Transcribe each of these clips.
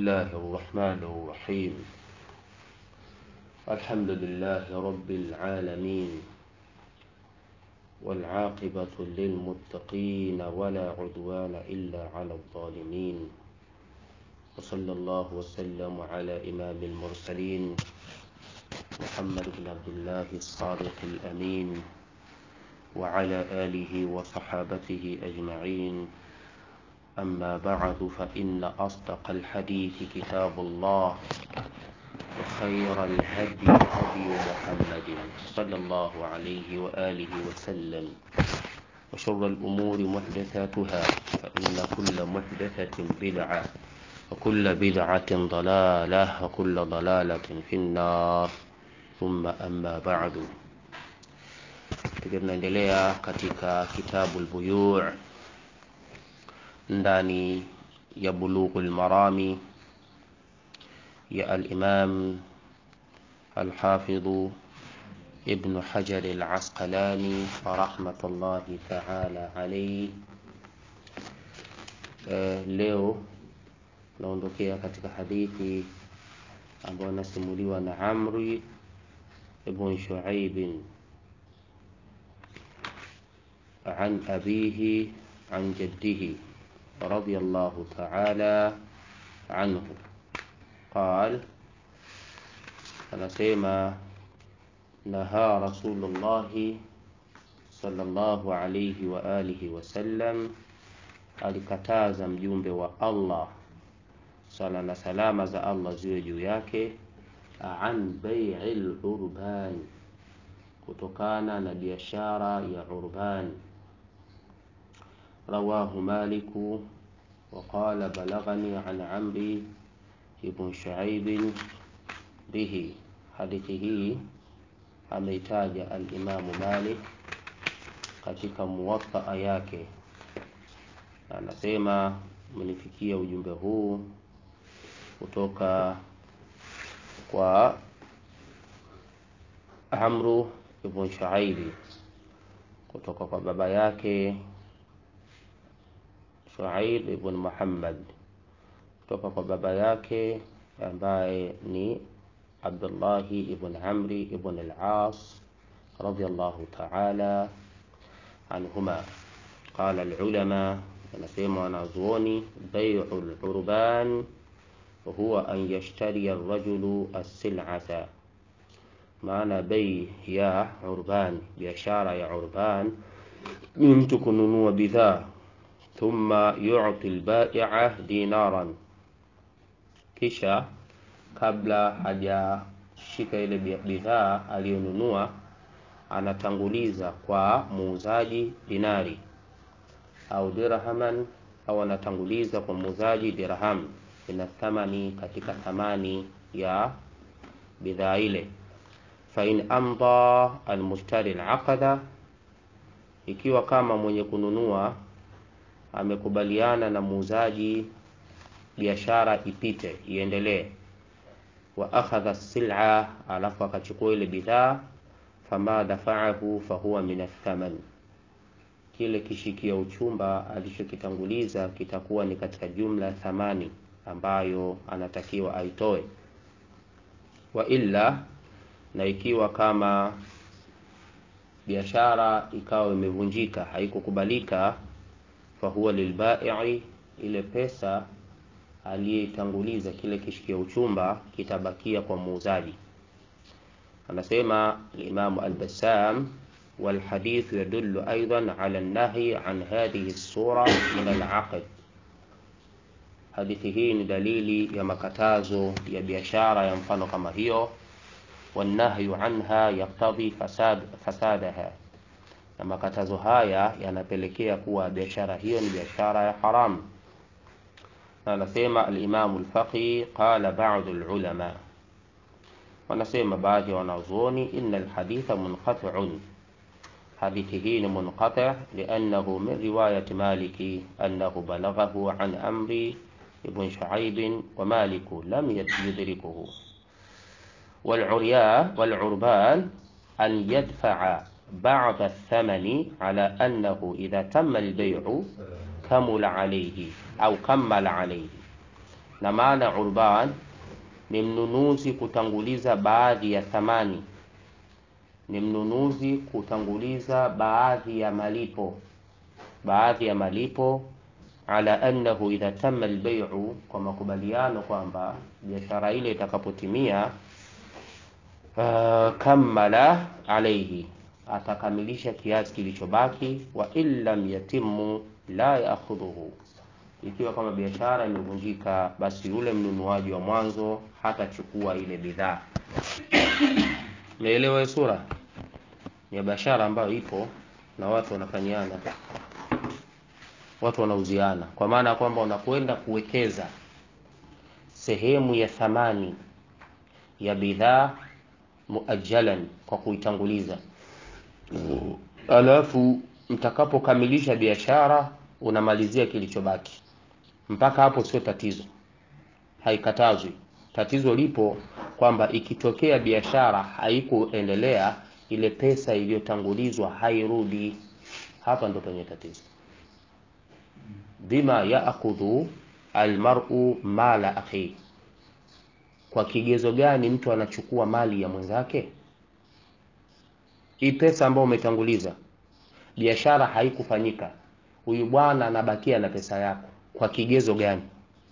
الله الرحمن الرحيم الحمد لله رب العالمين والعاقبة للمتقين ولا عدوان إلا على الظالمين وصلى الله وسلم على إمام المرسلين محمد بن عبد الله الصادق الأمين وعلى آله وصحابته أجمعين أما بعد فإن أصدق الحديث كتاب الله وخير الهدي هدي محمد صلى الله عليه وآله وسلم وشر الأمور محدثاتها فإن كل محدثة بدعة وكل بدعة ضلالة وكل ضلالة في النار ثم أما بعد tunaendelea katika kitabu lbuyu ndani ya bulughu lmarami ya alimam alhafidhu ibnu hajar alasqalani rahmatullahi taala alaihi uh, leo naondokea katika hadithi ambayo anasimuliwa na amri ibn shuaibin عن أبيه عن جده رضي الله تعالى عنه قال anasema naha rasulullahi sallallahu alayhi wa alihi wasallam alikataza mjumbe wa allah sala na salama za allah ziwe juu yake an bai'i lurban kutokana na biashara ya urban رواه مالك وقال بلغني عن عمرو بن شعيب به حديثه ameitaja alimamu malik katika muwataa yake anasema mnifikia ujumbe huu kutoka kwa amru ibn shuaibi kutoka kwa baba yake Shuaib ibn Muhammad kutoka kwa baba yake ambaye ni Abdullahi ibn Amri ibn al-As radiyallahu ta'ala anhuma qala al-ulama anasema wanazuoni bai'u al-urban huwa an yashtari ar-rajulu as-sil'ata maana bei ya urban biashara ya urban ni mtu kununua bidhaa thumma yu'ti al-bai'a dinaran, kisha kabla hajashika ile bidhaa aliyonunua anatanguliza kwa muuzaji dinari au dirhaman, au anatanguliza kwa muuzaji dirham, ina thamani katika thamani ya bidhaa ile. Fa in amda almushtari alaqada, ikiwa kama mwenye kununua amekubaliana na muuzaji biashara ipite iendelee, wa akhadha sila, alafu akachukua ile bidhaa, fama dafaahu fahuwa min athaman, kile kishikia uchumba alichokitanguliza kitakuwa ni katika jumla thamani ambayo anatakiwa aitoe. Wa illa, na ikiwa kama biashara ikawa imevunjika haikukubalika fahuwa lilbai'i, ile pesa aliyetanguliza kile kishikia uchumba kitabakia kwa muuzaji. Anasema Imamu Al-Bassam, walhadithu yadullu aidan ala an-nahyi an hadhihi as-sura min al-aqd. Hadithi hii ni dalili ya makatazo ya biashara ya mfano kama hiyo, wanahyu anha yaktadhi fasad fasadaha na makatazo haya yanapelekea kuwa biashara hiyo ni biashara ya haramu. Na anasema al-Imam al-Faqih qala ba'd al-ulama, wanasema baadhi ya wanazuoni, inna al-haditha munqati'un, hadithi hii ni munqati' li'annahu min riwayat Maliki annahu balaghahu an Amri ibn Shu'aib wa Malik lam yudrikuhu wal-urya wal-urban an yadfa'a بعض الثمن على أنه إذا تم البيع كمل عليه au kammala alayhi, na maana urban ni mnunuzi kutanguliza baadhi ya thamani ni mnunuzi kutanguliza baadhi ya malipo baadhi ya malipo ala annahu idha tama albay'u kwa makubaliano kwamba biashara ile itakapotimia uh, kammala alayhi atakamilisha kiasi kilichobaki wa in lam yatimu la yaakhudhuhu ikiwa kama biashara imevunjika basi yule mnunuaji wa mwanzo hatachukua ile bidhaa naelewa sura ya biashara ambayo ipo na watu wanafanyiana watu wanauziana kwa maana ya kwamba unakwenda kuwekeza sehemu ya thamani ya bidhaa muajalan kwa kuitanguliza alafu mtakapokamilisha biashara unamalizia kilichobaki mpaka hapo sio tatizo haikatazwi tatizo lipo kwamba ikitokea biashara haikuendelea ile pesa iliyotangulizwa hairudi hapa ndo penye tatizo bima yaakhudhu almar'u mala akhi kwa kigezo gani mtu anachukua mali ya mwenzake hii pesa ambayo umetanguliza biashara haikufanyika huyu bwana anabakia na pesa yako kwa kigezo gani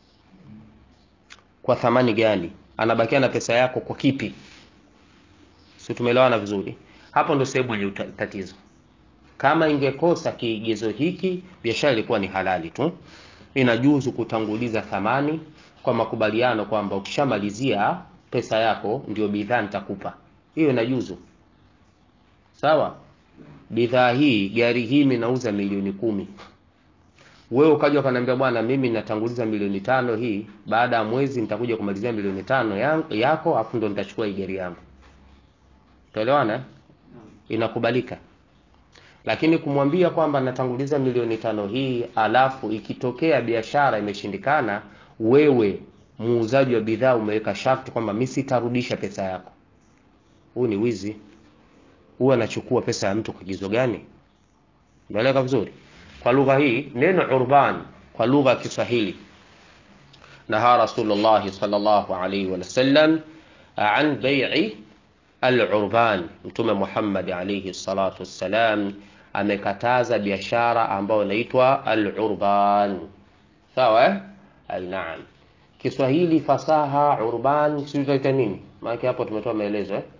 kwa thamani gani anabakia na pesa yako kwa kipi si tumeelewana vizuri hapo ndo sehemu yenye tatizo kama ingekosa kigezo hiki biashara ilikuwa ni halali tu inajuzu kutanguliza thamani kwa makubaliano kwamba ukishamalizia pesa yako ndio bidhaa nitakupa hiyo inajuzu sawa bidhaa hii gari hii minauza milioni kumi wewe ukaja ukaniambia bwana mimi natanguliza milioni tano hii baada ya mwezi nitakuja kumalizia milioni tano yangu, yako afu ndo nitachukua hii gari yangu tuelewana inakubalika lakini kumwambia kwamba natanguliza milioni tano hii alafu ikitokea biashara imeshindikana wewe muuzaji wa bidhaa umeweka sharti kwamba mi sitarudisha pesa yako huu ni wizi huwa anachukua pesa ya mtu kwa kigezo gani umeeleka vizuri kwa lugha hii neno urban kwa lugha ya kiswahili naha rasulullah sallallahu alaihi wasallam an bai'i al-urban mtume Muhammad alayhi salatu wassalam amekataza biashara ambayo inaitwa al-urban sawa eh ai naam Kiswahili fasaha urban sio itaita nini maana hapo tumetoa maelezo eh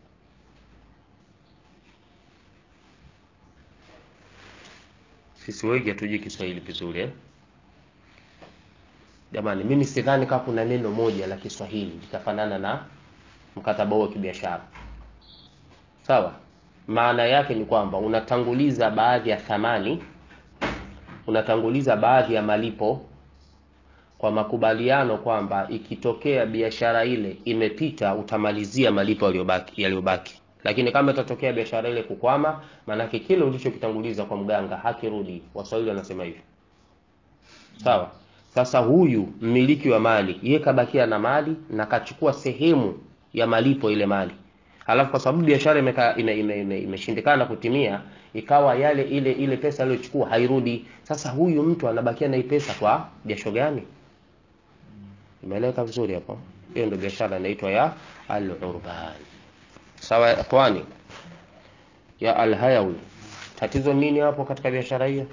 sisi wengi hatujui Kiswahili vizuri eh jamani mimi sidhani kama kuna neno moja la Kiswahili litafanana na mkataba wa kibiashara sawa maana yake ni kwamba unatanguliza baadhi ya thamani unatanguliza baadhi ya malipo kwa makubaliano kwamba ikitokea biashara ile imepita utamalizia malipo yaliyobaki yaliyobaki lakini kama itatokea biashara ile kukwama maanake kile ulichokitanguliza kwa mganga hakirudi waswahili wanasema hivyo sawa sasa huyu mmiliki wa mali yeye kabakia na mali na kachukua sehemu ya malipo ile mali alafu kwa sababu biashara imeshindikana ime, ime, ime kutimia ikawa yale ile ile pesa aliyochukua hairudi sasa huyu mtu anabakia na hii pesa kwa jasho gani imeeleweka vizuri hapo hiyo ndio biashara inaitwa ya al-urban sawa ikhwani ya al-hayawi tatizo nini hapo katika biashara hiyo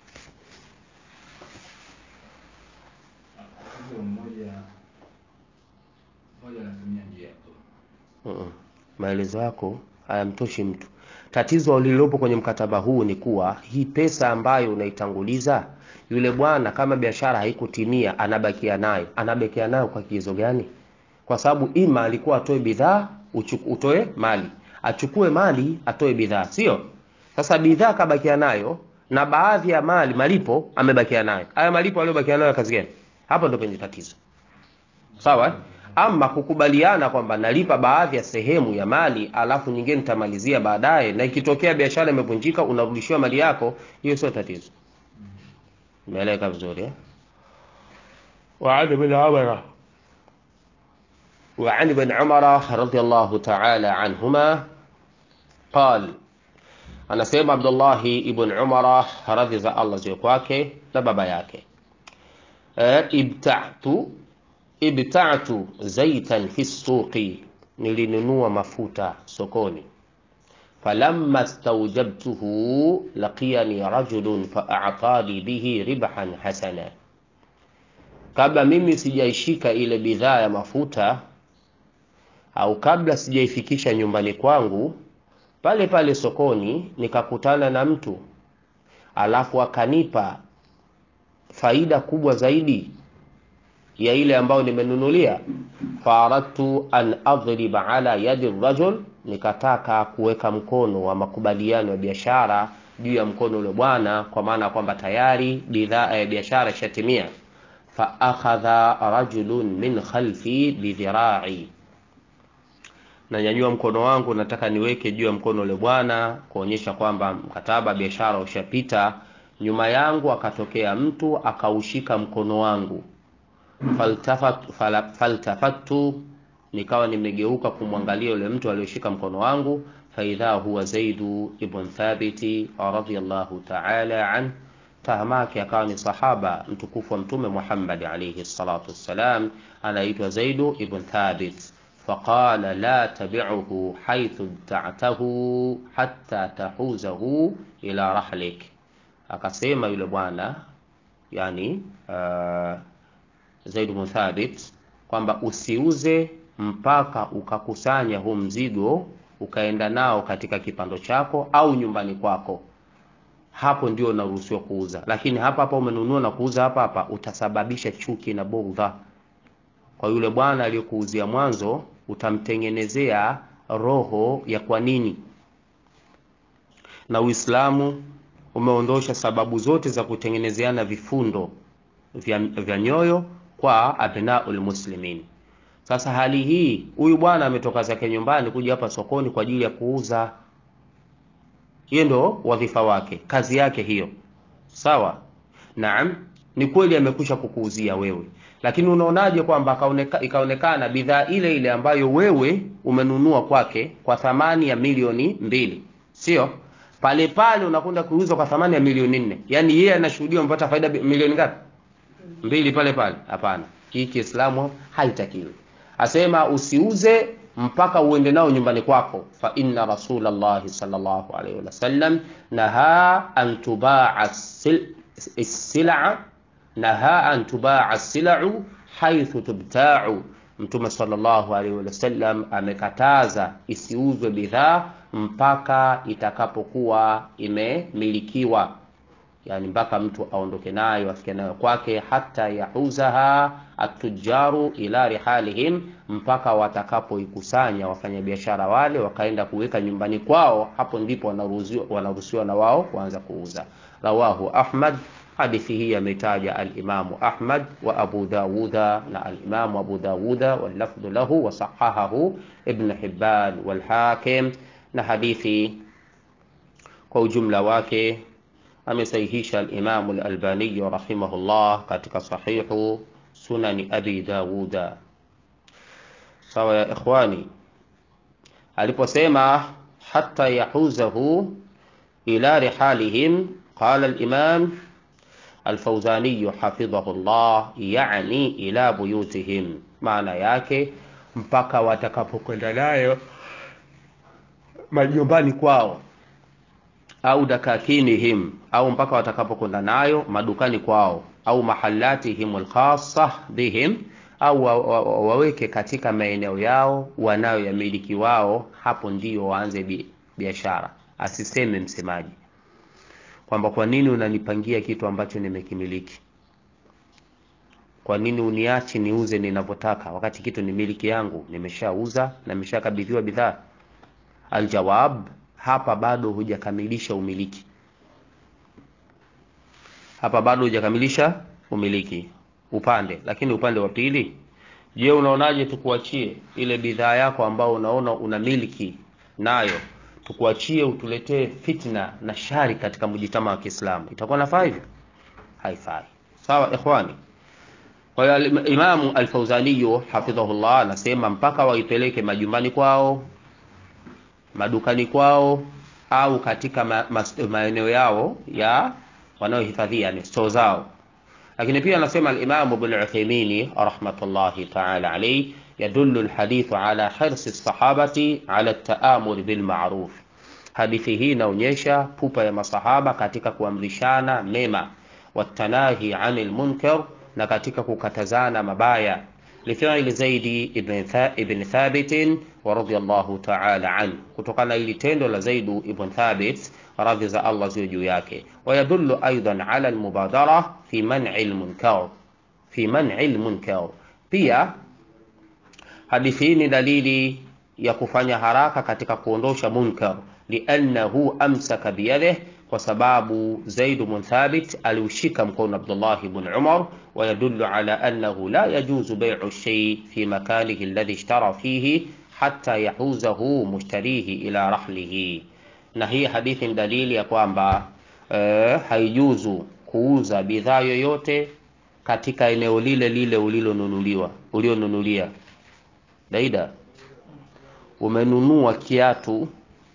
Mm-mm. maelezo yako hayamtoshi mtu tatizo lililopo kwenye mkataba huu ni kuwa hii pesa ambayo unaitanguliza yule bwana kama biashara haikutimia anabakia nayo anabakia nayo kwa kigezo gani kwa sababu ima alikuwa atoe bidhaa utoe mali achukue mali atoe bidhaa sio sasa bidhaa kabakia nayo na baadhi ya mali malipo amebakia nayo haya malipo aliyobakia nayo kazi gani hapo ndo penye tatizo sawa ama kukubaliana kwamba nalipa baadhi ya sehemu ya mali alafu nyingine nitamalizia baadaye na ikitokea biashara imevunjika unarudishiwa mali yako hiyo sio tatizo umeeleka vizuri eh وعن ابن عمر وعن ابن عمر رضي الله تعالى عنهما قال anasema Abdullahi ibn Umara radhi za Allah ziwe kwake na baba yake e, ibta'tu ibta'tu zaitan fi suqi nilinunua mafuta sokoni falamma stawjabtuhu laqiyani rajulun fa'atani bihi ribhan hasana kabla mimi sijaishika ile bidhaa ya mafuta au kabla sijaifikisha nyumbani kwangu pale pale sokoni nikakutana na mtu alafu akanipa faida kubwa zaidi ya ile ambayo nimenunulia faradtu an adriba ala yadi rajul nikataka kuweka mkono wa makubaliano ya biashara juu ya mkono ule bwana kwa maana kwamba tayari bidhaa ya biashara ishatimia faakhadha rajulun min khalfi bidhirai nanyanyua mkono wangu nataka niweke juu ya mkono ule bwana kuonyesha kwamba mkataba biashara ushapita nyuma yangu akatokea mtu akaushika mkono wangu faltafat, fala, faltafattu nikawa nimegeuka kumwangalia yule mtu aliyoshika mkono wangu faidha huwa zaidu ibn thabiti radiyallahu ta'ala an tahamake akawa ni sahaba mtukufu wa mtume Muhammad alayhi salatu wassalam anaitwa Zaidu ibn Thabit فقال لا تبعه حيث ابتعته حتى تحوزه ila rahlik akasema yule bwana yani uh, Zaid bin Thabit kwamba usiuze mpaka ukakusanya huu mzigo ukaenda nao katika kipando chako au nyumbani kwako hapo ndio unaruhusiwa kuuza lakini hapa hapa umenunua na kuuza hapa hapa utasababisha chuki na bugdha kwa yule bwana aliyokuuzia mwanzo utamtengenezea roho ya kwa nini na uislamu umeondosha sababu zote za kutengenezeana vifundo vya, vya nyoyo kwa abnaul muslimin sasa hali hii huyu bwana ametoka zake nyumbani kuja hapa sokoni kwa ajili ya kuuza hiyo ndo wadhifa wake kazi yake hiyo sawa naam ni kweli amekwisha kukuuzia wewe lakini unaonaje kwamba akaoneka, ikaonekana bidhaa ile ile ambayo wewe umenunua kwake kwa thamani ya milioni mbili sio pale pale unakwenda kuuza kwa thamani ya milioni nne yaani yeye anashuhudia umepata faida milioni ngapi mbili pale pale hapana hii kiislamu haitakiwi asema usiuze mpaka uende nao nyumbani kwako fa inna rasulallahi sallallahu alaihi wasallam naha an tubaa sila naha an tubaa silau haithu tubtau mtume sallallahu alaihi wasallam amekataza isiuzwe bidhaa mpaka itakapokuwa imemilikiwa yani mpaka mtu aondoke nayo afike nayo kwake hata yahuzaha atujaru ila rihalihim mpaka watakapoikusanya wafanyabiashara wale wakaenda kuweka nyumbani kwao hapo ndipo wanaruhusiwa wanaruhusiwa na wao kuanza kuuza rawahu ahmad hadithi hii ametaja alimamu ahmad wa abu dawuda na alimamu abu dawuda wallafdhu lahu wasahahahu ibn hibban walhakim na hadithi kwa ujumla wake amesahihisha alimamu lalbaniyu rahimahullah katika sahihu sunani abi dawuda sawa ya ikhwani aliposema hata yahuzahu ila rihalihim qala alimam alfauzaniyu hafidhahu llah yani ila buyutihim maana yake mpaka watakapokwenda nayo majumbani kwao au dakakinihim au mpaka watakapokwenda nayo madukani kwao au mahalatihim alkhassa bihim au wa, wa, wa, waweke katika maeneo yao wanayoyamiliki wao hapo ndio waanze bi, biashara asiseme msemaji kwamba kwa nini unanipangia kitu ambacho nimekimiliki kwa nini uniachi niuze ninavyotaka wakati kitu ni miliki yangu nimeshauza na nimeshakabidhiwa bidhaa aljawab hapa bado hujakamilisha umiliki hapa bado hujakamilisha umiliki upande lakini upande wa pili je unaonaje tukuachie ile bidhaa yako ambao unaona una miliki nayo tukuachie utuletee fitna na shari katika mjitama wa kiislamu itakuwa nafaa hivyo haifai sawa ikhwani kwa hiyo imamu alfauzaniyu hafidhahullah anasema mpaka waipeleke majumbani kwao madukani kwao au katika ma, ma, maeneo yao ya wanaohifadhia yani stoo zao lakini pia anasema al-Imam Ibn Uthaymeen rahmatullahi ta'ala alayhi yadullu al-hadith ala hirsi as-sahabati ala at-ta'amur bil ma'ruf hadithi hii inaonyesha pupa ya masahaba katika kuamrishana mema watanahi anil munkar na katika kukatazana mabaya لفعل زيد ibn, Tha, ibn Thabit wa radiyallahu ta'ala an, kutokana ili tendo la Zaid ibn Thabit radhi za Allah ziwe juu yake. Wayadullu aidan ala almubadara fi man'i almunkar, fi man'i almunkar. Pia hadithi hii ni dalili ya kufanya haraka katika kuondosha munkar, liannahu amsaka biyadihi kwa sababu Zaid bin Thabit aliushika mkono Abdullah ibn Umar ويدل على أنه لا يجوز بيع الشيء في مكانه الذي اشترى فيه حتى يحوزه مشتريه إلى رحله na hii hadithi ni dalili ya kwamba eh, haijuzu kuuza bidhaa yoyote katika eneo lile lile ulilonunuliwa ulionunulia. Daida, umenunua kiatu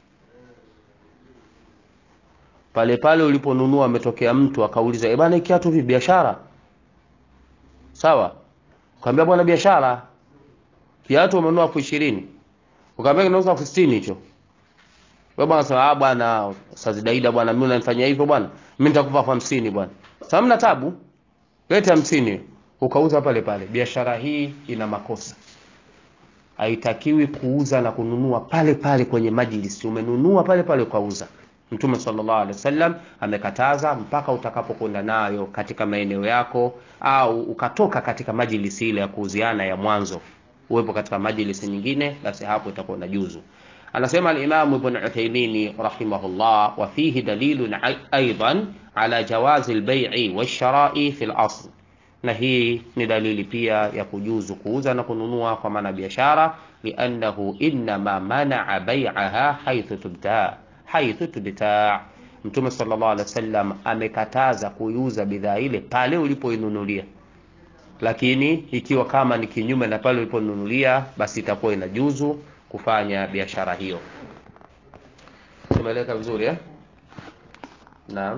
pale pale uliponunua, ametokea mtu akauliza, eh bana, kiatu vipi, biashara? Sawa, ukamwambia bwana, biashara, kiatu umenunua elfu ishirini ukamwambia kinauza elfu sitini hicho. Wewe bwana sema, ah bwana, Ustaz Daida bwana, mimi unanifanyia hivyo bwana, mimi nitakupa elfu hamsini bwana. Sasa mna tabu, leta hamsini ukauza pale pale. Biashara hii ina makosa, haitakiwi kuuza na kununua pale pale kwenye majlisi. Umenunua pale pale ukauza. Mtume sallallahu alaihi wasallam amekataza mpaka utakapokwenda nayo katika maeneo yako, au ukatoka katika majlisi ile ya kuuziana ya mwanzo, uwepo katika majlisi nyingine, basi hapo itakuwa na juzu. Anasema al-Imam Ibn Uthaymeen rahimahullah, wa fihi dalilun aidan ala jawazi al-bay'i wash-shara'i fi al-asl, na hii ni dalili pia ya kujuzu kuuza na kununua kwa maana biashara, liannahu innama manaa bai'aha haythu tubta haithu tubtaa. Mtume sallallahu alaihi wasallam amekataza kuiuza bidhaa ile pale ulipoinunulia, lakini ikiwa kama ni kinyume na pale uliponunulia, basi itakuwa inajuzu kufanya biashara hiyo. Tumeeleka vizuri eh? Naam,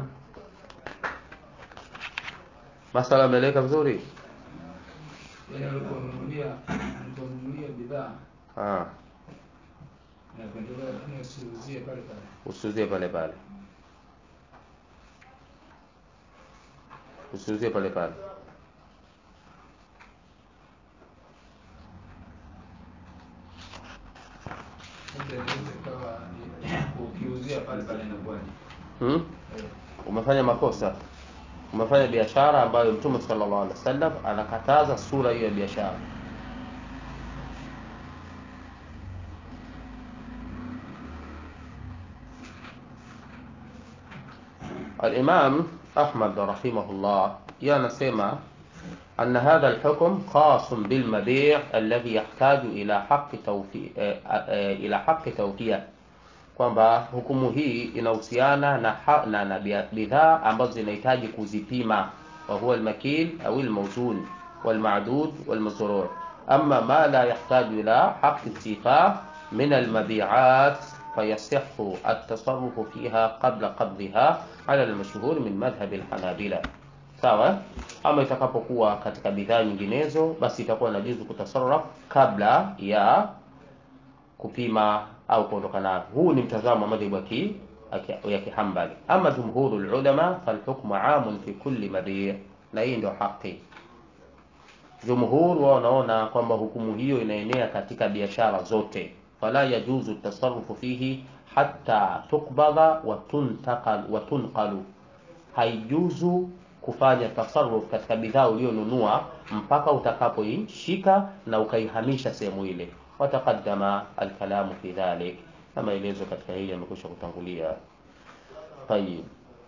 masala ameeleka vizuri Yaani aliponunulia aliponunulia bidhaa ah, na kuendelea lakini usiuzie pale pale. usiuzie pale pale, usiuzie pale pale. Sasa inaweza ikawa ni- ukiuzia pale pale inakuwaje? Hmm? Eh, Umefanya makosa, umefanya biashara ambayo Mtume sallallahu alaihi wasallam anakataza sura hiyo ya biashara. Al-Imam Ahmad rahimahullah yeye anasema أن هذا الحكم خاص بالمبيع الذي يحتاج إلى حق توفي إلى حق توفية kwamba hukumu hii inahusiana na, ha- na, na bia- bidhaa ambazo zinahitaji kuzipima wa huwa almakil au almawzun walmadud walmazrur ama ma la yahtaju ila haqi istifa min almabiat fayasihu altasarufu fiha qabla qabdiha ala almashhur min madhhab alhanabila sawa ama itakapokuwa katika bidhaa nyinginezo basi itakuwa inajuzu kutasarraf kabla ya kupima au kuondoka nayo. Huu ni mtazamo wa madhhabu ya ki- ya Kihambali. Ama jumhurul ulama falhukmu amun fi kulli mabi', na hii ndio haki. Jumhur wao wanaona kwamba hukumu hiyo inaenea katika biashara zote, fala yajuzu tasarrufu fihi hatta tukbadha wa tuntaqal wa tunqalu, haijuzu kufanya tasarruf katika bidhaa ulionunua mpaka utakapoishika na ukaihamisha sehemu ile. Wataqaddama alkalamu fi dhalik, na maelezo katika hili yamekwisha kutangulia. Tayib,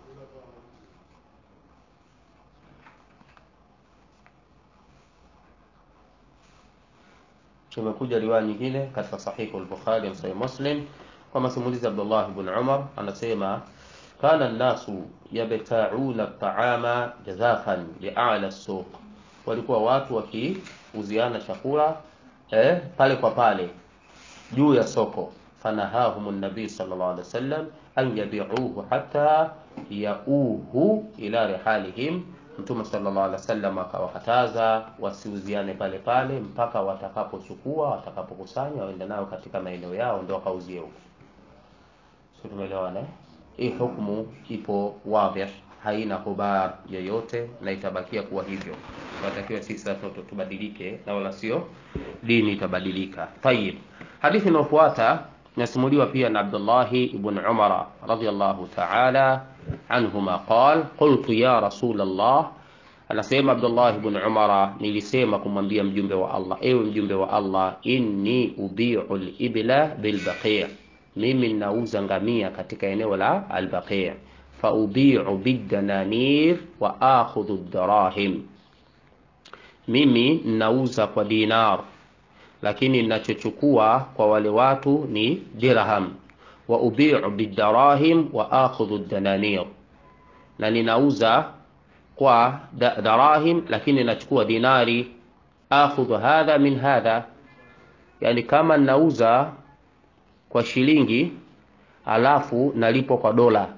tumekuja riwaya nyingine katika sahihu al-Bukhari na sahih Muslim kwa masimulizi ya Abdullah ibn Umar anasema kana nnasu yabta'una at-ta'ama jazafan li'ala as-suq, walikuwa watu wakiuziana chakula eh, pale kwa pale juu ya soko. Fanahahum an-nabi sallallahu alaihi wasallam an yabi'uhu hatta yauhu ila rihalihim, Mtume sallallahu alaihi wasallam akawakataza wasiuziane pale pale mpaka watakapochukua, watakapokusanya waende nayo katika maeneo yao, ndio wakauzie huko. Sio, tumeelewana? eh? Hii hukumu ipo wadhih, haina hubar yoyote na itabakia kuwa hivyo. Tunatakiwa sisi sasa tu- tubadilike na wala sio dini itabadilika. Tayib, hadithi inayofuata nasimuliwa pia na Abdullahi ibn Umar radhiyallahu ta'ala anhuma qal qultu ya rasul Allah, anasema Abdullah ibn Umar, nilisema kumwambia mjumbe wa Allah, ewe mjumbe wa Allah, inni ubiu al-ibla bil baqi', mimi ninauza ngamia katika eneo la al-baqi', fa ubiu bidananir wa akhudhu ad-darahim, mimi ninauza kwa dinar lakini ninachochukua kwa wale watu ni dirham wa ubiu bidarahim wa akhudhu dananir, na ninauza kwa da- darahim lakini nachukua dinari. Akhudhu hadha min hadha, yani kama ninauza kwa shilingi alafu nalipwa kwa dola,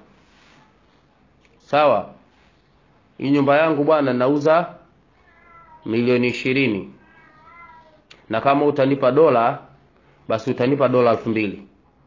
sawa. Hii nyumba yangu bwana, nauza milioni ishirini na kama utanipa dola basi utanipa dola elfu mbili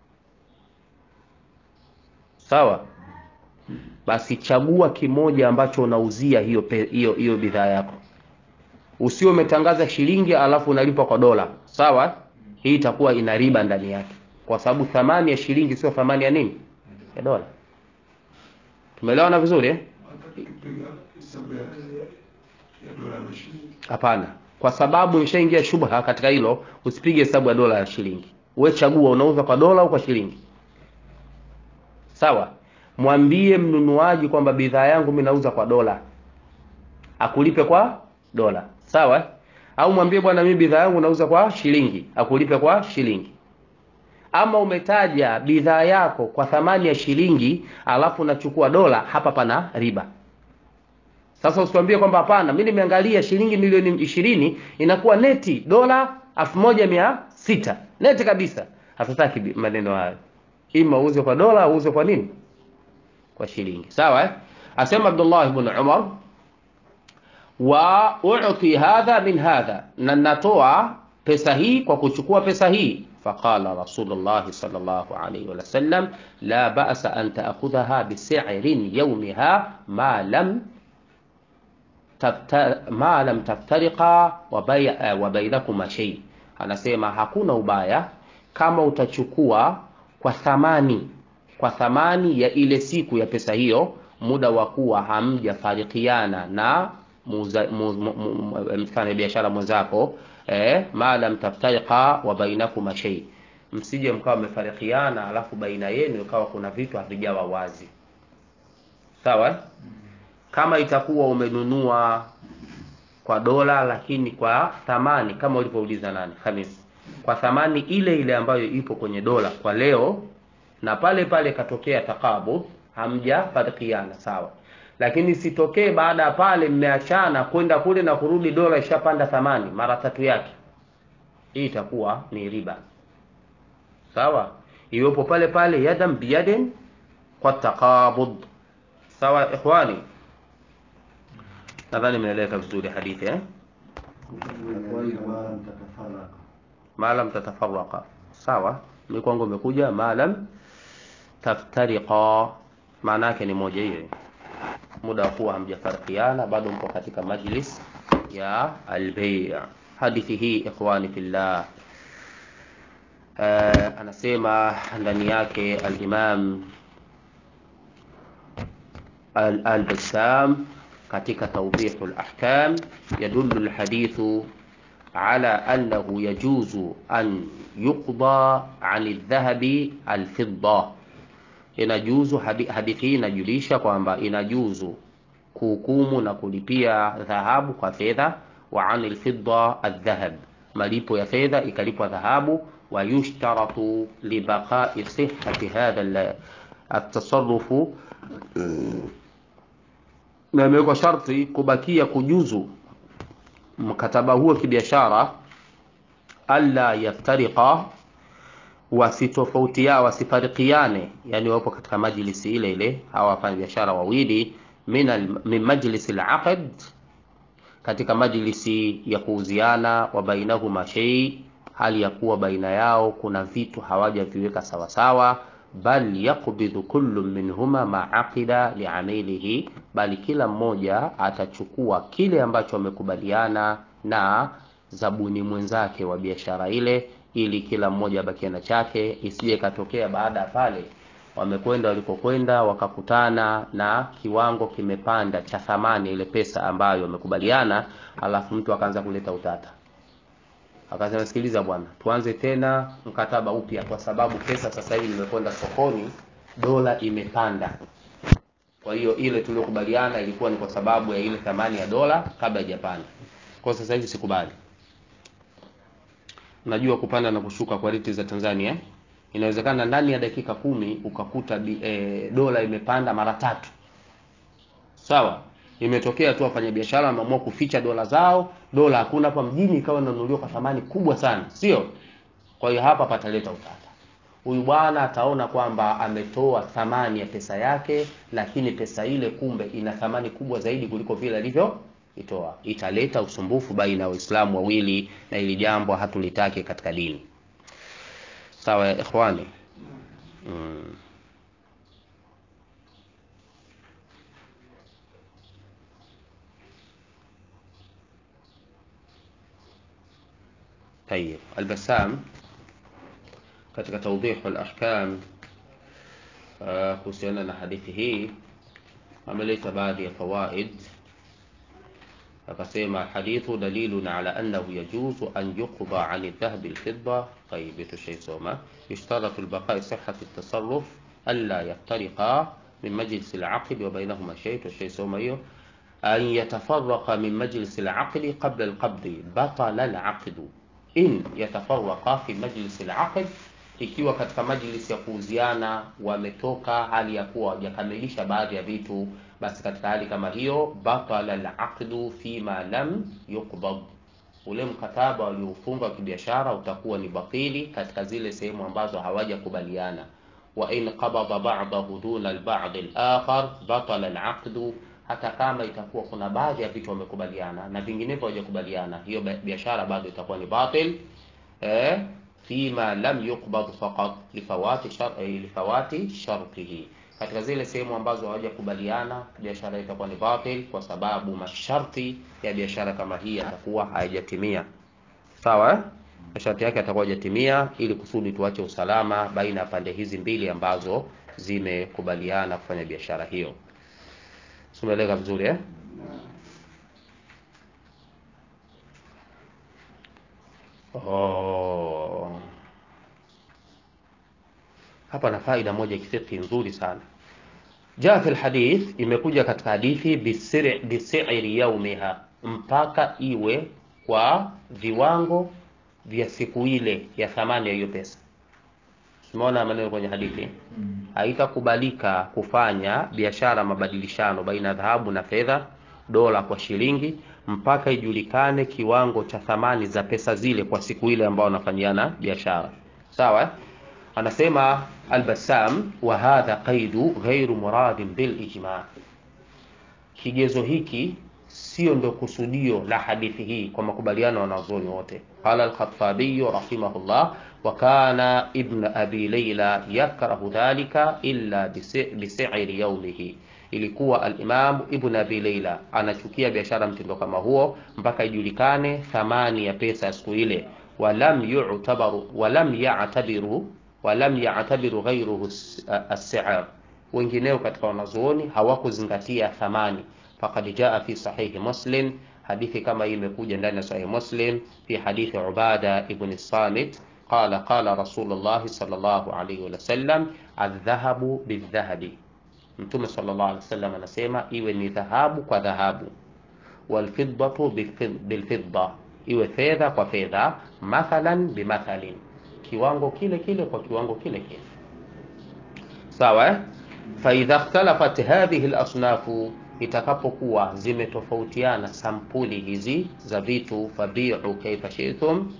sawa basi chagua kimoja ambacho unauzia hiyo pe- hiyo hiyo bidhaa yako usio umetangaza shilingi alafu unalipa kwa dola sawa hii itakuwa ina riba ndani yake kwa sababu thamani ya shilingi sio thamani ya nini ya dola tumeelewana vizuri eh? Tukipiga hesabu ya ya dola na shilingi. Hapana, kwa sababu imeshaingia shubha katika hilo, usipige hesabu ya dola ya shilingi. We chagua, unauza kwa dola au kwa shilingi. Sawa, mwambie mnunuaji kwamba bidhaa yangu mimi nauza kwa dola, akulipe kwa dola. Sawa, au mwambie bwana, mimi bidhaa yangu nauza kwa shilingi, akulipe kwa shilingi. Ama umetaja bidhaa yako kwa thamani ya shilingi, alafu unachukua dola, hapa pana riba. Sasa usituambie kwamba hapana, mimi nimeangalia shilingi milioni ishirini inakuwa neti dola elfu moja mia sita neti kabisa. Hatutaki bi- maneno hayo, ima uuze kwa dola au uuze kwa nini, kwa shilingi. Sawa eh? Asema Abdullah ibn Umar, wa uti hadha min hadha, na natoa pesa hii kwa kuchukua pesa hii. Faqala Rasulullah sallallahu alayhi wa sallam, la ba'sa an ta'khudhaha bisi'rin yawmiha ma lam tafta, ma lam taftariqa wa bay- eh, wa bainakuma shay, anasema hakuna ubaya kama utachukua kwa thamani kwa thamani ya ile siku ya pesa hiyo, muda wa kuwa hamjafarikiana na muuza- mu- mu- mu- mu- mfanya biashara mwenzako eh, ma lam taftariqa wa bainakuma shay, msije mkawa mmefarikiana alafu baina yenu ikawa kuna vitu havijawa wazi, sawa eh? kama itakuwa umenunua kwa dola lakini kwa thamani kama ulivyouliza nani Hamis, kwa thamani ile ile ambayo ipo kwenye dola kwa leo, na pale pale katokea takabudh, hamjafarikiana sawa, lakini sitokee baada ya pale mmeachana kwenda kule na kurudi, dola ishapanda thamani mara tatu yake, hii itakuwa ni riba sawa, iwepo pale pale yadan biyadin kwa takabudh. Sawa ikhwani, nadhani imeeleweka vizuri hadithi eh? maalam tatafaraqa sawa mi kwangu umekuja maalam taftariqa maana yake ni moja hiyo muda wa kuwa hamjafarikiana bado mko katika majlis ya albei hadithi hii ikhwani fillah uh, anasema ndani yake alimam al- al-Bassam katika tawdihu al-ahkam yadullu al-hadithu ala annahu yajuzu an yuqda an aldhahabi alfidda, inajuzu hadi- hadithi hii inajulisha kwamba inajuzu kuhukumu na kulipia dhahabu kwa fedha, wa an alfidda aldhahab, malipo ya fedha ikalipwa dhahabu, wa yushtaratu libaqai sihhati hadha al- atasarrufu na imewekwa sharti kubakia kujuzu mkataba huo kibiashara, alla yaftariqa, wasitofautia wasifarikiane, yani wapo katika majlisi ile ile hawa wafanya biashara wawili, min al- min majlisi alaqd katika majlisi ya kuuziana wa bainahuma shay hali ya kuwa baina yao kuna vitu hawajaviweka sawasawa bal yaqbidhu kullu minhuma ma aqida liamilihi bali kila mmoja atachukua kile ambacho wamekubaliana na zabuni mwenzake wa biashara ile ili kila mmoja abakie na chake isije katokea baada ya pale wamekwenda walikokwenda wakakutana na kiwango kimepanda cha thamani ile pesa ambayo wamekubaliana alafu mtu akaanza kuleta utata akasema sikiliza bwana tuanze tena mkataba upya kwa sababu pesa sasa hivi imekwenda sokoni dola imepanda kwa hiyo ile tuliokubaliana ilikuwa ni kwa sababu ya ile thamani ya dola kabla haijapanda kwa sasa hivi sikubali unajua kupanda na kushuka kwa riti za Tanzania eh? inawezekana ndani ya dakika kumi ukakuta bi, e, dola imepanda mara tatu sawa imetokea tu wafanyabiashara wameamua kuficha dola zao dola hakuna hapa mjini ikawa inanunuliwa kwa thamani kubwa sana sio kwa hiyo hapa pataleta utata huyu bwana ataona kwamba ametoa thamani ya pesa yake lakini pesa ile kumbe ina thamani kubwa zaidi kuliko vile alivyo itoa italeta usumbufu baina ya waislamu wawili na ili jambo hatulitaki katika dini sawa ya ikhwani mm. طيب البسام katika tawdihu al-ahkam uh, kuhusiana na hadithi hii ameleta baadhi ya fawaid akasema hadithu dalilun ala annahu yajuzu an yuqda an aldhahbi alfidda طيب يتشيسوما يشترط البقاء صحة التصرف ألا يفترقا من مجلس العقد وبينهما شيء تشيسوما يو أن يتفرق من مجلس العقد قبل القبض بطل العقد إن يتفرق في مجلس العقد ikiwa katika majlisi ya kuuziana wametoka hali ya kuwa hawajakamilisha baadhi ya vitu basi katika hali kama hiyo batala alaqdu fima lam yuqbad ule mkataba waliofunga wa kibiashara utakuwa ni batili katika zile sehemu ambazo hawajakubaliana wa in qabada ba'dahu duna al-ba'd al-akhar batala al-aqdu hata kama itakuwa kuna baadhi ya vitu wamekubaliana na vinginevyo hawajakubaliana hiyo biashara bado itakuwa ni batil eh fima lam yuqbad faqat lifawati shar lifawati shartihi katika zile sehemu ambazo hawajakubaliana biashara itakuwa ni batil kwa sababu masharti ya biashara kama hii yatakuwa hayajatimia sawa eh? masharti yake yatakuwa hayajatimia ili kusudi tuache usalama baina ya pande hizi mbili ambazo zimekubaliana kufanya biashara hiyo sumeeleka vizuri eh? oh. hapa na faida moja kifiqhi nzuri sana jaa fi lhadith imekuja katika hadithi bisiri, bisiri yaumiha mpaka iwe kwa viwango vya siku ile ya thamani ya hiyo pesa tumeona maneno kwenye hadithi haitakubalika kufanya biashara mabadilishano baina ya dhahabu na fedha dola kwa shilingi mpaka ijulikane kiwango cha thamani za pesa zile kwa siku ile ambao wanafanyiana biashara sawa eh? anasema albasam wa hadha qaidu ghairu muradin bil ijma kigezo hiki sio ndo kusudio la hadithi hii kwa makubaliano ya wanazuoni wote qala al-khattabi rahimahullah wa kana ibn abi layla yakrahu dhalika illa bisi'ri yawmihi ilikuwa al-imam ibn abi layla anachukia biashara mtindo kama huo mpaka ijulikane thamani ya pesa ya siku ile walam yu'tabaru walam ya'tabiru walam ya'tabiru ghayruhu as-si'r wengineo katika wanazuoni hawakuzingatia thamani faqad jaa fi sahihi muslim hadithi kama hii imekuja ndani ya sahihi muslim fi hadithi ubada ibn samit qala qala rasulullah sallallahu alayhi wa sallam adh-dhahabu bidh-dhahabi mtume sallallahu alayhi wasallam anasema iwe ni dhahabu kwa dhahabu walfiddatu bilfidda iwe fedha kwa fedha mathalan bimathalin kiwango kile kile kwa kiwango kile kile sawa eh? faidha ikhtalafat hadhihi al-asnafu itakapokuwa zimetofautiana sampuli hizi za vitu fabiu kaifa shi'tum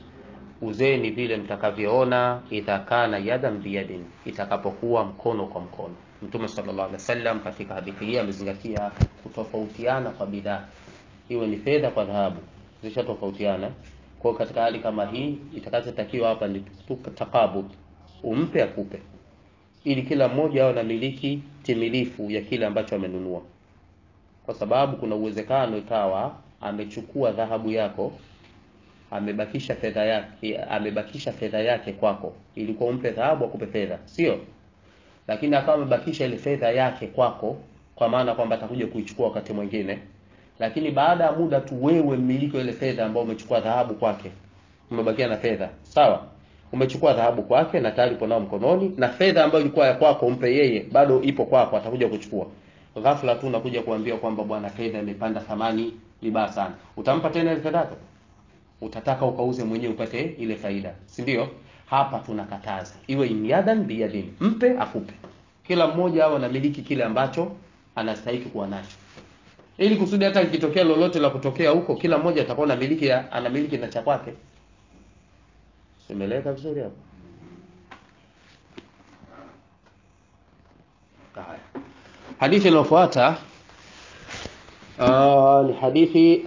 uzeni vile mtakavyoona idha kana yadan biyadin itakapokuwa mkono kwa mkono Mtume sallallahu alaihi wasallam katika hadithi hii amezingatia kutofautiana kwa bidhaa, iwe ni fedha kwa dhahabu, zishatofautiana. Kwa hiyo katika hali kama hii, itakachotakiwa hapa ni tu- takabud, umpe akupe, ili kila mmoja awe na miliki timilifu ya kile ambacho amenunua, kwa sababu kuna uwezekano ikawa amechukua dhahabu yako amebakisha fedha yake amebakisha fedha yake kwako, ilikuwa umpe dhahabu akupe fedha, sio? Lakini akawa amebakisha ile fedha yake kwako, kwa maana kwamba atakuja kuichukua wakati mwingine, lakini baada ya muda tu wewe mmiliki wa ile fedha ambao umechukua dhahabu kwake, umebakia na fedha sawa, umechukua dhahabu kwake na tayari upo nao mkononi, na fedha ambayo ilikuwa ya kwako umpe yeye, bado ipo kwako, atakuja kuchukua. Ghafla tu unakuja kuambia kwamba bwana, fedha imepanda thamani vibaya sana, utampa tena ile fedha yako? utataka ukauze mwenyewe upate ile faida, si ndio? Hapa tunakataza iwe imyadan biyadin, mpe akupe, kila mmoja awe anamiliki kile ambacho anastahili kuwa nacho, ili kusudi hata ikitokea lolote la kutokea huko, kila mmoja atakuwa anamiliki ya- anamiliki na cha kwake. Simeleka vizuri hapo? Haya, hadithi inayofuata ah, ni hadithi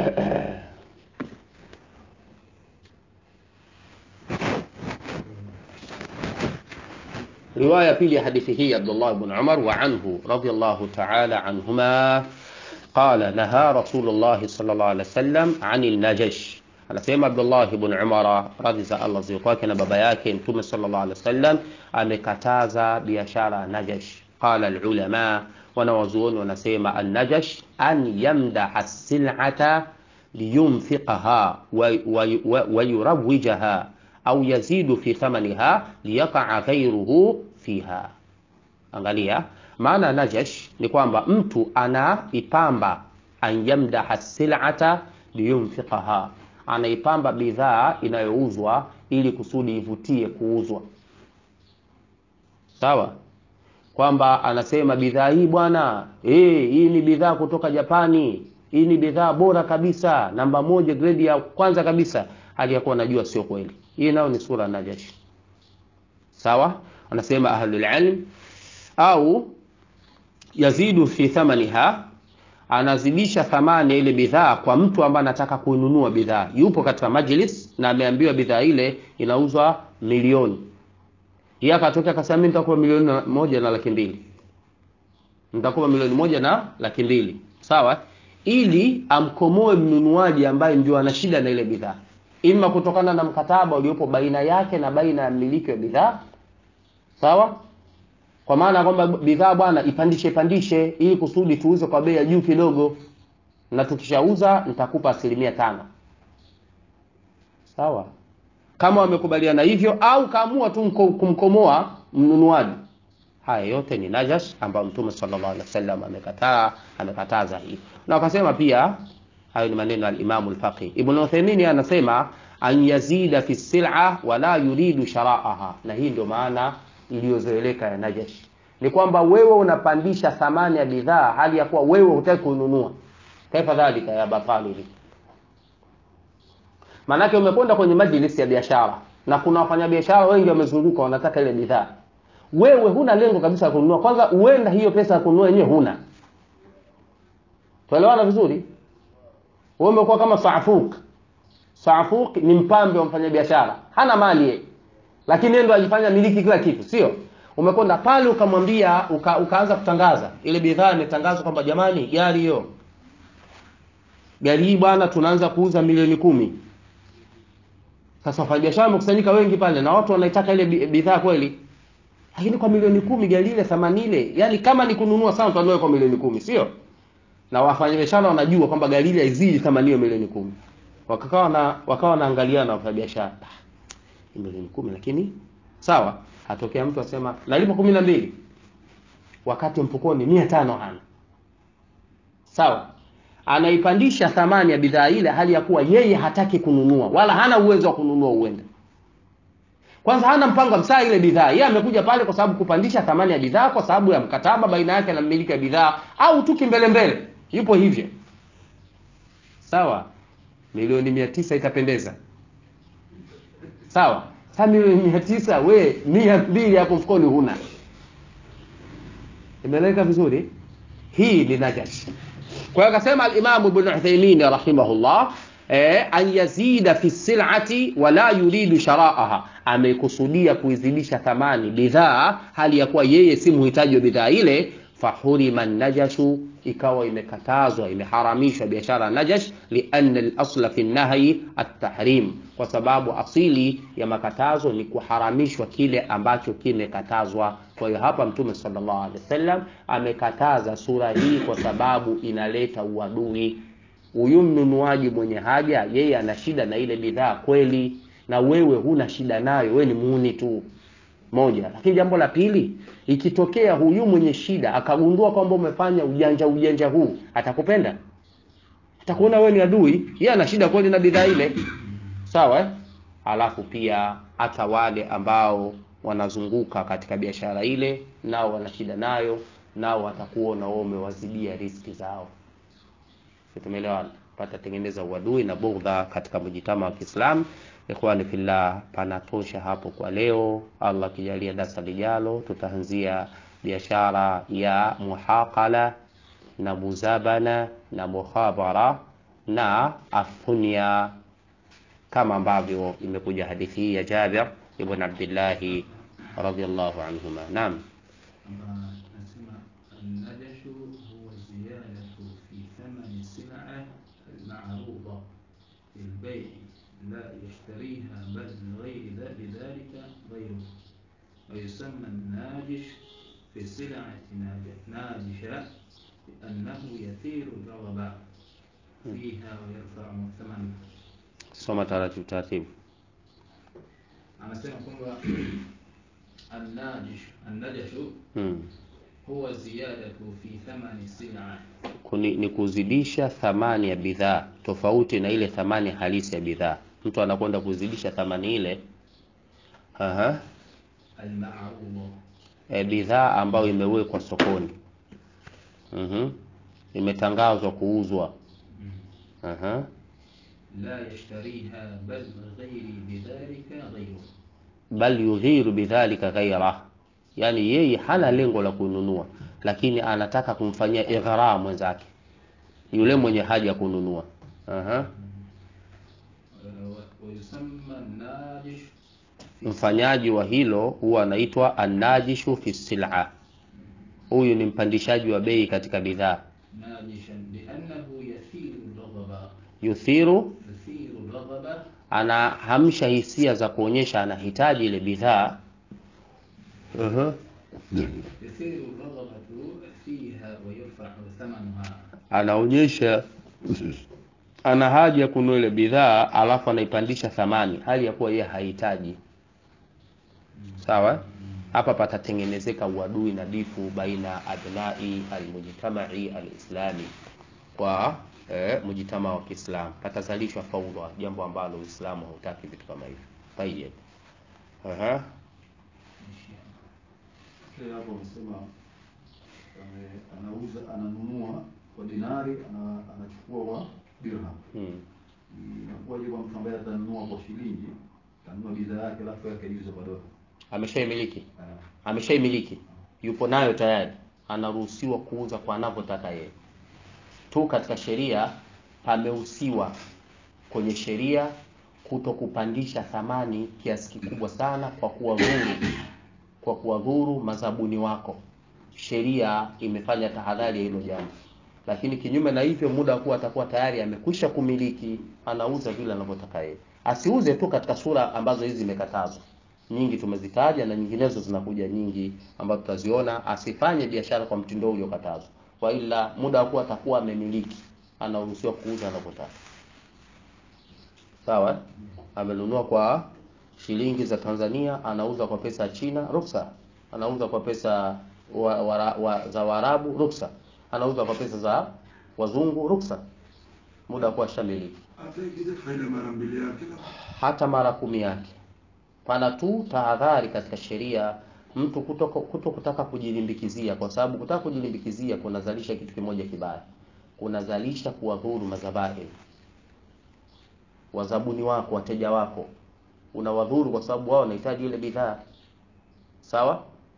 رواية في حديثه عبد الله بن عمر وعنه رضي الله تعالى عنهما قال نهى رسول الله صلى الله عليه وسلم عن النجش anasema Abdullah ibn Umar radhi za Allah ziwe kwake na baba yake Mtume sallallahu alaihi wasallam amekataza biashara ya najash. Qala alulama, wanawazuoni wanasema an-najash an yamdaha as-sil'ata liyunfiqaha wa, wa, wa, wa yurawwijaha au yazidu fi thamaniha liyaqa ghayruhu fiha. Angalia maana najash ni kwamba mtu anaipamba an yamdaha sil'ata liyunfiqaha, anaipamba bidhaa inayouzwa ili kusudi ivutie kuuzwa. Sawa, kwamba anasema bidhaa hii bwana, eh, hii ni bidhaa kutoka Japani, hii ni bidhaa bora kabisa, namba moja, grade ya kwanza kabisa, hali ya kuwa anajua sio kweli. Hii nayo ni sura najash. Sawa, anasema ahlul ilm au yazidu fi thamaniha, anazidisha thamani ya ile bidhaa kwa mtu ambaye anataka kununua bidhaa. Yupo katika majlis na ameambiwa bidhaa ile inauzwa milioni, yeye akatokea akasema mimi nitakupa milioni na- moja na laki mbili, nitakupa milioni moja na laki mbili, sawa, ili amkomoe mnunuaji ambaye ndio ana shida na ile bidhaa, ima kutokana na mkataba uliopo baina yake na baina ya mmiliki wa bidhaa, sawa kwa maana kwamba bidhaa bwana ipandishe pandishe ili kusudi tuuze kwa bei ya juu kidogo, na tukishauza nitakupa asilimia tano. Sawa, kama wamekubaliana hivyo, au kaamua tu mko- kumkomoa mnunuaji, haya yote ni najas ambayo Mtume sallallahu alaihi wasallam amekataa, amekataza hii, na wakasema pia hayo ni maneno ya al-Imam al-Faqih Ibn Uthaymeen anasema an yazida fi sil'a wala yuridu shara'aha, na hii ndio maana iliyozoeleka ya najash ni kwamba wewe unapandisha thamani ya bidhaa hali ya kuwa wewe hutaki kununua. Kaifa dhalika ya batali? Maanake umekwenda kwenye majlisi ya biashara na kuna wafanyabiashara wengi wamezunguka, wanataka ile bidhaa, wewe huna lengo kabisa la kununua. Kwanza huenda hiyo pesa ya kununua yenyewe huna. Tuelewana vizuri? Wewe umekuwa kama Saafuk. Saafuk ni mpambe wa mfanyabiashara, hana mali yeye lakini yeye ndo ajifanya miliki kila kitu, sio? Umekwenda pale ukamwambia, uka, ukaanza kutangaza ile bidhaa, imetangazwa kwamba jamani, gari hiyo, gari hii bwana, tunaanza kuuza milioni kumi. Sasa wafanyabiashara wamekusanyika wengi pale na watu wanaitaka ile bi- bidhaa kweli, lakini kwa milioni kumi gari ile thamani ile, yani kama ni kununua sana, utanunua kwa milioni kumi, sio? Na wafanyabiashara wanajua kwamba gari ile haizidi thamani hiyo milioni kumi, wakawa na wakawa wanaangaliana na wafanyabiashara ni milioni kumi lakini sawa atokea mtu asema nalipa kumi na mbili wakati mfukoni mia tano hana sawa anaipandisha thamani ya bidhaa ile hali ya kuwa yeye hataki kununua wala hana uwezo wa kununua uende kwanza hana mpango wa msaa ile bidhaa yeye amekuja pale kwa sababu kupandisha thamani ya bidhaa kwa sababu ya mkataba baina yake na mmiliki wa bidhaa au tu kimbelembele yupo hivyo sawa milioni mia tisa itapendeza sawa sasa milioni mia tisa we mia mbili hapo mfukoni huna imeeleweka vizuri hii ni najas kwa hiyo akasema alimamu ibn uthaimin rahimahullah eh, an yazida fi silati wala yuridu sharaaha amekusudia kuizidisha thamani bidhaa hali ya kuwa yeye si mhitaji wa bidhaa ile fahurima najashu ikawa imekatazwa imeharamishwa biashara ya najash lianna lasla fi nahyi at-tahrim kwa sababu asili ya makatazo ni kuharamishwa kile ambacho kimekatazwa kwa hiyo hapa mtume sallallahu alaihi wasallam amekataza sura hii kwa sababu inaleta uadui huyu mnunuaji mwenye haja yeye ana shida na ile bidhaa kweli na wewe huna shida nayo wewe ni muuni tu moja lakini jambo la pili ikitokea huyu mwenye shida akagundua kwamba umefanya ujanja ujanja huu atakupenda atakuona wewe ni adui yeye ana shida kweli na bidhaa ile sawa eh? alafu pia hata wale ambao wanazunguka katika biashara ile nao wana shida nayo nao watakuona wewe umewazidia riski zao Si tumeelewana patatengeneza uadui na bugdha katika mjitama wa Kiislamu ikhwani fillah panatosha hapo kwa leo Allah akijalia darasa lijalo tutaanzia biashara ya muhaqala na muzabana na mukhabara na afunya kama ambavyo imekuja hadithi hii ya Jabir ibn Abdullah radhiyallahu anhuma naam kwamba nasema annajashu huwa ziyadatu fi thamani sil'a almaruda fi lbei la yashtariha bal lighairi dha- lidhalika ghayruhu ويسمى الناجش في سلعة ناج- ناجشة لأنه يثير الرغبة فيها ويرفع ثمنها soma taratibu taratibu anasema kwamba الناجش النجش hmm. huwa ziyadatu fi thamani sil'a Kuni, ni kuzidisha thamani ya bidhaa tofauti na ile thamani halisi ya bidhaa mtu anakwenda kuzidisha thamani ile Aha. almaruda e, bidhaa ambayo imewekwa sokoni Mhm. imetangazwa kuuzwa Aha. la yashtariha bal ghairi bidhalika ghayruhu bal yughiru bidhalika ghaira yani yeye hana lengo la kununua lakini anataka kumfanyia igharaa mwenzake yule mwenye haja ya kununua Aha. wa- wayusamma najish mfanyaji wa hilo huwa anaitwa annajishu fi sil'a huyu ni mpandishaji wa bei katika bidhaa najishan liannahu yathiru raghaba yuthiru yathiru raghaba anahamsha hisia za kuonyesha anahitaji ile bidhaa uh-huh. yathiru raghabatu fiha wa yarfa'u thamanuha anaonyesha ana haja ya kununua ile bidhaa alafu anaipandisha thamani hali ya kuwa yeye hahitaji sawa hapa patatengenezeka uadui na difu baina abnai almujtamai alislami kwa eh, mujtama wa Kiislamu patazalishwa faudha jambo ambalo Uislamu hautaki vitu kama hivyo tayeb aha Shehe hapo amesema ame- anauza ananunua kwa dinari ana, anachukua kwa dirham. hmm. Inakuwaje kwa mtu ambaye atanunua kwa shilingi, atanunua bidhaa yake alafu yake iuze kwa dola? ameshaimiliki Ah, ameshaimiliki yupo nayo tayari anaruhusiwa kuuza kwa anavyotaka yeye tu katika sheria pamehusiwa kwenye sheria kuto kupandisha thamani kiasi kikubwa sana kwa kuwadhuru kwa kuwadhuru mazabuni wako sheria imefanya tahadhari ya hilo jambo lakini kinyume na hivyo muda wa kuwa atakuwa tayari amekwisha kumiliki anauza vile anavyotaka yeye asiuze tu katika sura ambazo hizi zimekatazwa nyingi tumezitaja na nyinginezo zinakuja nyingi ambazo tutaziona asifanye biashara kwa mtindo uliokatazwa kwa ila muda wa kuwa atakuwa amemiliki anaruhusiwa kuuza anavyotaka sawa eh? amenunua kwa shilingi za Tanzania anauza kwa pesa ya China ruksa anauza kwa pesa wa, wa, wa, za Waarabu ruksa anauza kwa pesa za wazungu ruksa muda wa kuwa shamiliki hata ikija faida mara mbili yake na hata mara kumi yake pana tu tahadhari katika sheria mtu kuto, kuto kutaka kujilimbikizia kwa sababu kutaka kujilimbikizia kunazalisha kitu kimoja kibaya kunazalisha kuwadhuru mazabahi wazabuni wako wateja wako unawadhuru kwa sababu wao wanahitaji ile bidhaa sawa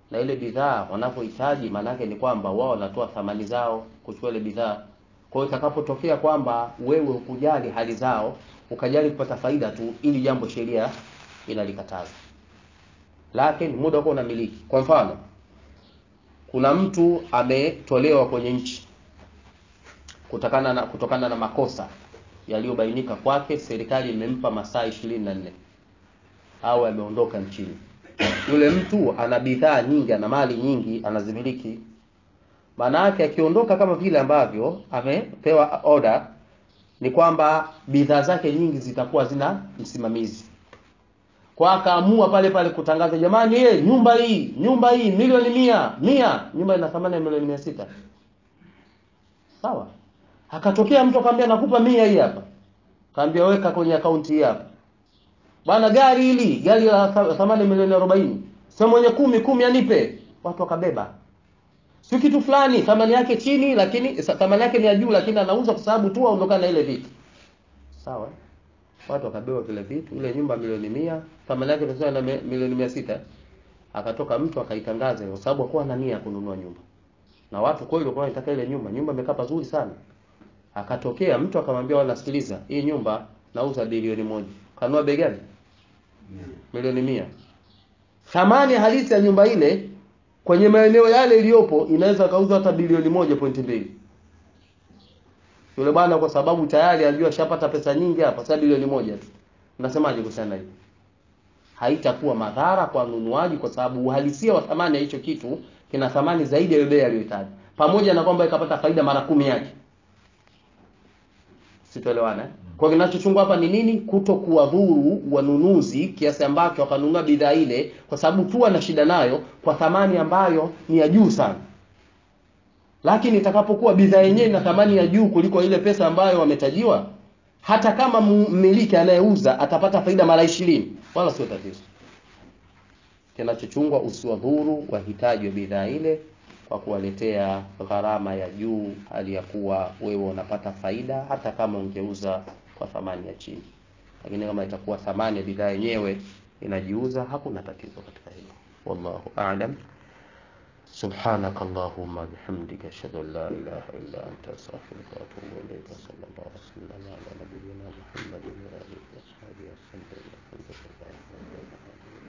na ile bidhaa wanapohitaji, maanake ni kwamba wao wanatoa thamani zao kuchukua ile bidhaa. Kwa hiyo itakapotokea kwamba wewe hukujali hali zao, ukajali kupata faida tu, ili jambo sheria inalikataza, lakini muda uko unamiliki. Kwa mfano, kuna mtu ametolewa kwenye nchi kutokana na kutokana na makosa yaliyobainika kwake, serikali imempa masaa ishirini na nne au ameondoka nchini. Yule mtu ana bidhaa nyingi, ana mali nyingi, anazimiliki. Maana yake akiondoka kama vile ambavyo amepewa order, ni kwamba bidhaa zake nyingi zitakuwa zina msimamizi. Kwa akaamua pale pale kutangaza, jamani, ye, nyumba hii nyumba hii milioni mia mia, nyumba ina thamani ya milioni mia sita sawa. Akatokea mtu akamwambia, nakupa mia hii hapa, kaambia weka kwenye akaunti hii hapa bwana, gari hili gari la thamani milioni arobaini, sema mwenye kumi kumi anipe. Watu wakabeba, si kitu fulani thamani yake chini, lakini thamani yake ni ya juu, lakini anauza kwa sababu tu aondokana na ile vitu sawa. Watu wakabeba vile vitu, ile nyumba milioni mia, thamani yake ilikuwa na milioni mia sita. Akatoka mtu akaitangaza, kwa sababu hakuwa na nia ya kununua nyumba, na watu kweli walikuwa wanataka ile nyumba. Nyumba imekaa pazuri sana. Akatokea mtu akamwambia, wala sikiliza, hii nyumba nauza bilioni moja. Kanua bei gani? Milioni mia. Thamani halisi ya nyumba ile kwenye maeneo yale iliyopo inaweza kauza hata bilioni moja pointi mbili. Yule bwana kwa sababu tayari alijua shapata pesa nyingi hapa, sasa bilioni moja tu. Unasemaje kuhusiana hiyo? Haitakuwa madhara kwa mnunuaji kwa sababu uhalisia wa thamani ya hicho kitu kina thamani zaidi ya bei aliyohitaji, pamoja na kwamba ikapata faida mara kumi yake. Sitoelewana eh? Kwa kinachochungwa hapa ni nini? Kuto kuwadhuru wanunuzi kiasi ambacho wakanunua bidhaa ile kwa sababu tu ana shida nayo kwa thamani ambayo ni ya juu sana, lakini itakapokuwa bidhaa yenyewe ina thamani ya juu kuliko ile pesa ambayo wametajiwa, hata kama mmiliki anayeuza atapata faida mara ishirini, wala sio tatizo. Kinachochungwa usiwadhuru wahitaji wa bidhaa ile kwa kuwaletea gharama ya juu, hali ya kuwa wewe unapata faida hata kama ungeuza kwa thamani ya chini. Lakini kama itakuwa thamani ya bidhaa yenyewe inajiuza, hakuna tatizo katika hilo. Wallahu a'lam. سبحانك اللهم بحمدك أشهد أن لا إله إلا أنت أستغفرك وأتوب إليك صلى الله وسلم على نبينا محمد وآله وصحبه وسلم الحمد لله